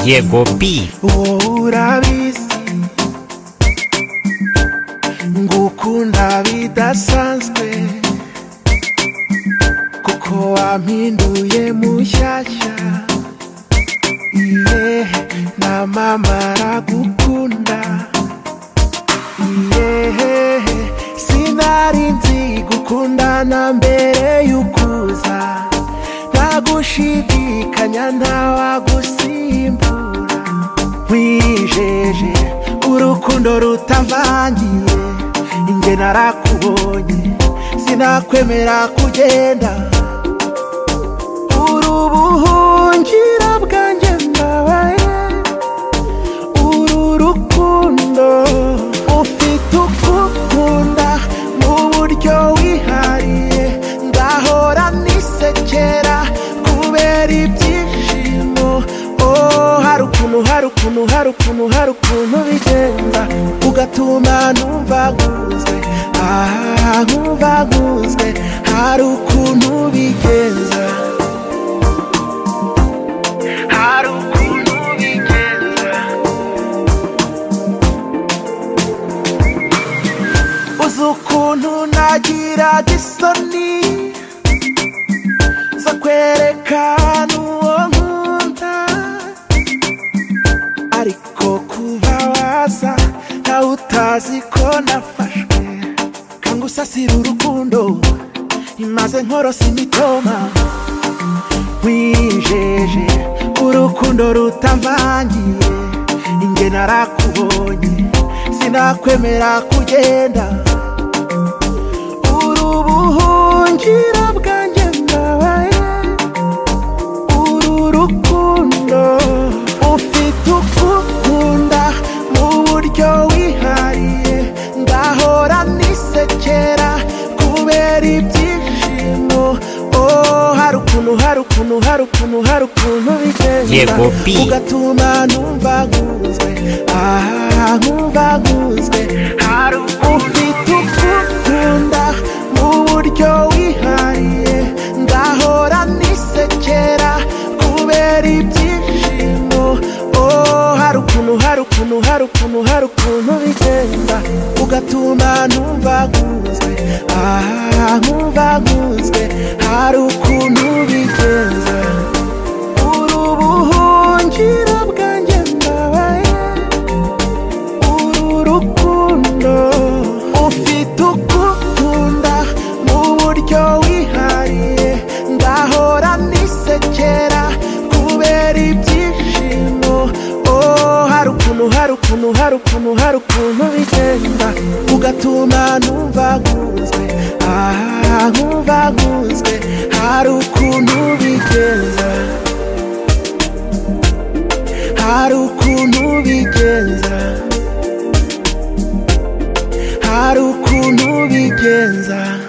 Diego P. wowe urabizi ngukunda bidasanzwe kuko wampinduye mushyashya iye namamara gukunda iye sinari nzi gukundana mbere y'ukuza ntagushidikanya ntawagusimbura wijeje urukundo rutavangiye inge narakubonye sinakwemera kugenda uri ubuhungira bwanjye mbabaye uru rukundo ufite ukukunda mu buryo wihariye ngahora nisekera kubera ibyishimo Oh, hari ukuntu hari ukuntu hari ukuntu hari ukuntu bigenda ugatuma numvaguzwe aha nkumvaguzwe hari ukuntu bigenza hari ukuntu bigenza uzi ukuntu nagira gisoni zo kwerekana uwo nkunda ariko kuba waza ntawe utazi ko nafashwe kangusasira urukundo imaze nkorosa imitoma wijeje urukundo rutavangiye inge narakubonye sinakwemera kugenda uri ubuhungira bwanjye mbabaye uru rukundo ufite ukukunda mu buryo wihariye ndahora nisekera kubera ibyishimo Oh, hari ukuntu hari ukuntu hari ukuntu hari ukuntu bigenda Yego, P. ugatuma numvaguzwe aha nkumvaguzwe hari ufite ukukunda mu buryo wihariye ngahora nisekera kubera ibyishimo Oh, hari ukuntu hari ukuntu hari ukuntu hari ukuntu bigenda ugatuma numvaguzwe aha nkumvaguzwe hari ukuntu bigenza uri ubuhungiro bwanjye mbabaye uru rukundo ufite ukukunda mu buryo wihariye ngahora nisekera kubera ibyishimo Oh, hari ukuntu hari ukuntu hari ukuntu hari ukuntu bigenda ugatuma numvaguzwe aha nkumvaguzwe hari ukuntu bigenza hari ukuntu bigenza hari ukuntu bigenza